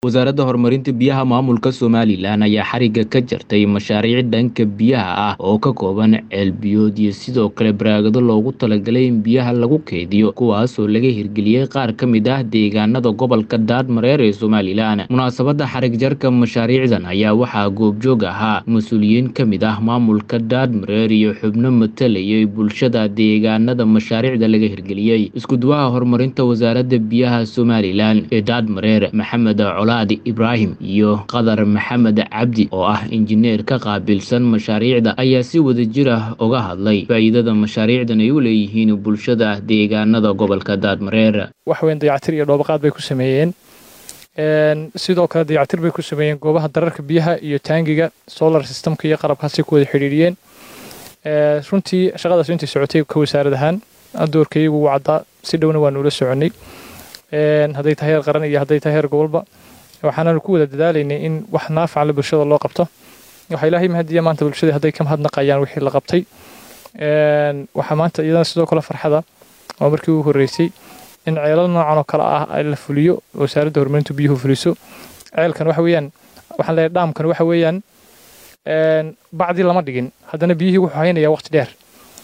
wasaaradda horumarinta biyaha maamulka somalilan ayaa xarigga ka jartay mashaariic dhanka biyaha ah oo ka kooban ceelbiyood iyo sidoo kale baraagado loogu talagalay in biyaha lagu keydiyo kuwaasoo laga hirgeliyey qaar ka mid ah deegaanada gobolka daadmareer ee somalilan munaasabadda xarig jarka mashaariicdan ayaa waxaa goobjoog ahaa mas-uuliyiin ka mid ah maamulka daadmareer iyo xubno matalayay bulshada deegaanada mashaariicda laga hirgeliyey iskuduwaha horumarinta wasaaradda biyaha somalilan ee daadmareer maxamed ibraahim iyo qadar maxamed cabdi oo ah injineer ka qaabilsan mashaariicda ayaa si wadajir ah uga hadlay faa'iidada mashaariicdan ay u leeyihiin bulshada deegaanada gobolka daadmareer waxweyn dayactir iyo dhoobaqaad bay ku sameeyeen sidoo kale dayactir bay ku sameeyeen goobaha dararka biyaha iyo taangiga solar systemka iyo qalabkaasi ku wada xidhiidhiyeen runtii shaqadaas intii socotay ka wasaarad ahaan doorkayagu wuu caddaa si dhowna waanu ula soconnay hadday tahay heer qaran iyo hadday tahay heer gobolba waxaananu ku wada dadaalaynay in wax naafacanle bulshada loo qabto waxaa ilaahay mahadiya maanta bulshadii hadday ka mahadnaqayaan wixii la qabtay waxaa maanta iyadana sidoo kale farxada oo markii ugu horreysay in ceelal noocan oo kale ah la fuliyo wasaaradda horumarintu biyuhu fuliso ceelkan waxa weeyaan waxaan leeyahay dhaamkan waxa weeyaan bacdii lama dhigin haddana biyihii wuxuu haynayaa waqti dheer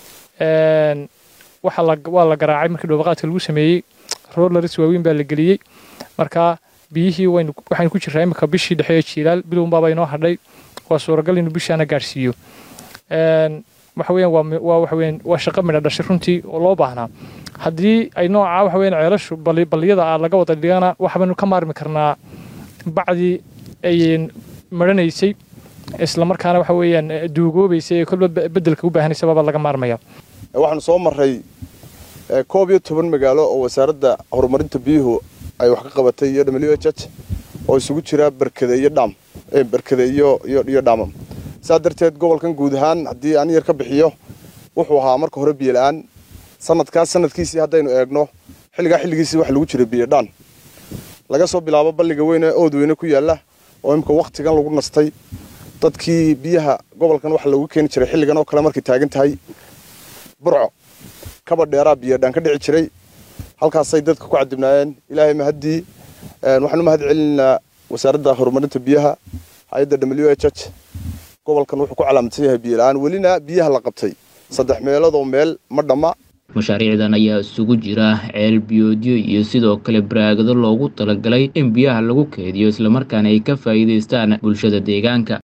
waxa la waa la garaacay markii dhoobaqaadka lagu sameeyey rollers waaweyn baa la geliyey marka biyihii waynu waxaynu ku jirraa imika bishii dhexe ee jiilaal bilowun baaba inoo hadhay waa suuragal inuu bishaana gaadhsiiyo waxa weeyaan waa waa waxa weeyaan waa shaqo midha dhashay runtii oo loo baahnaa haddii ay nooca waxa weeyaan ceelashu bali baliyada ah laga wada dhigana waxbaynu ka maarmi karnaa bacdii ay maranaysay isla markaana waxa weeyaan duugoobaysay ee kolba beddelka u baahanaysa baaba laga maarmaya waxaanu soo marray koob iyo toban magaalo oo wasaaradda horumarinta biyuhu ay wax ka qabatay iyo w h h oo isugu jira berkade iyo dhaam berkade iyo iyo dhaamam saa darteed gobolkan guud ahaan haddii aan yar ka bixiyo wuxuu ahaa marka hore biyo la-aan sanadkaas sanadkiisii haddaynu eegno xilligaa xilligiisii waxa lagu jira biyo dhaan laga soo bilaabo balliga weyne ood weyne ku yaalla oo imika wakhtigan lagu nastay dadkii biyaha gobolkan waxa lagu keeni jiray xilligan oo kale markay taagan tahay burco kaba dheeraa biyo dhaan ka dhici jiray halkaasay dadka ku cadibnaayeen ilaahay mahaddii waxaan u mahad celinaynaa wasaaradda horumarinta biyaha hay-adda w h h gobolkan wuxuu ku calaamadsan yahay biyo la-aan welina biyaha la qabtay saddex meeloodoo meel ma dhamma mashaariicdan ayaa isugu jira ceel biyoodyo iyo sidoo kale baraagado loogu talagalay in biyaha lagu keediyo islamarkaana ay ka faa'iidaystaan bulshada deegaanka